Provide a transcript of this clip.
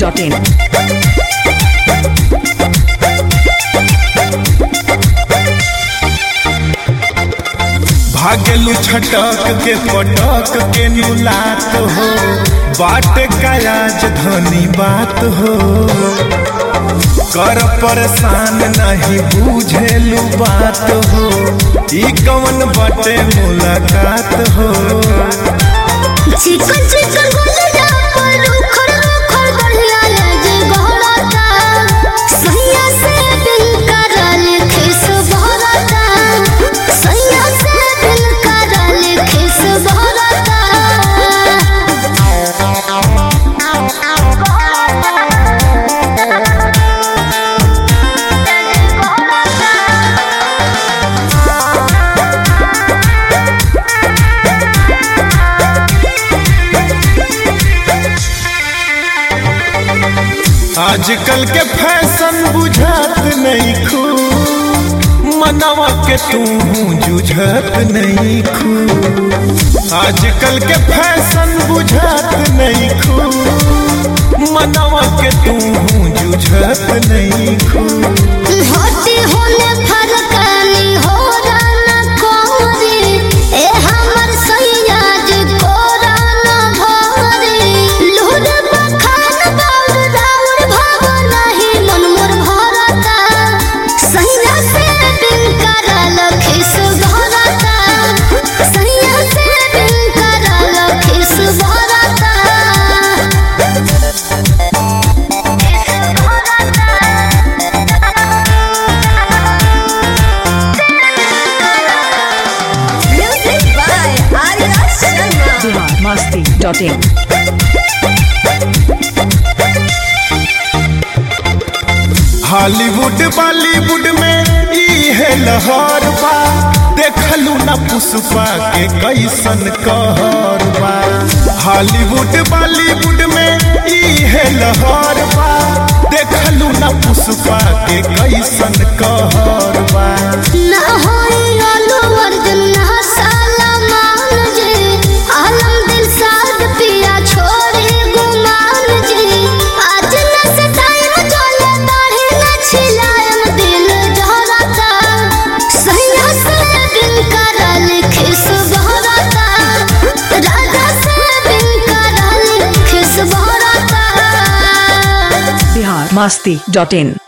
masti.in. भागलू छटक के पटक के नुलात हो बाट का राजधानी बात हो कर परेशान नहीं बुझेलू बात हो ई कवन बटे मुलाकात हो चिकन चिकन गुलिया पर उखड़ उखड़ बढ़िया लगे गहराता सैया से दिल करल खिस भरता सैया से दिल करल खिस भरता आजकल के फैशन बुझात नहीं खू मनवा के तू जुझत नहीं खू आजकल के फैशन बुझात नहीं खू मनवा के तू जुझत नहीं खू होती होने फरकानी हो राना कोरी ए हमर सैया जी कोराना भरी लूर बखान बाउर राउर भाव नहीं मन मोर भरता सैया से दिल करल खिस भरता सैया से दिल करल खिस भरता Music by Arya Sharma. Bihar masti.in. Hollywood Bollywood में ई है लहर बा देखलू ना पुष्पा के कैसन कहर बा हॉलीवुड बॉलीवुड में ई है लहर बा देखलू ना पुष्पा के कैसन कहर बा ना होई अल्लू अर्जुन ना सलमान जी आलम दिल साद पिया छोड़े गुमान जी आज न से टाइम चले दाढ़ी न छिलाएम दिल जहरता सैया से दिल करल खिस बहरता राजा से दिल करल खिस बहरता Bihar masti.in.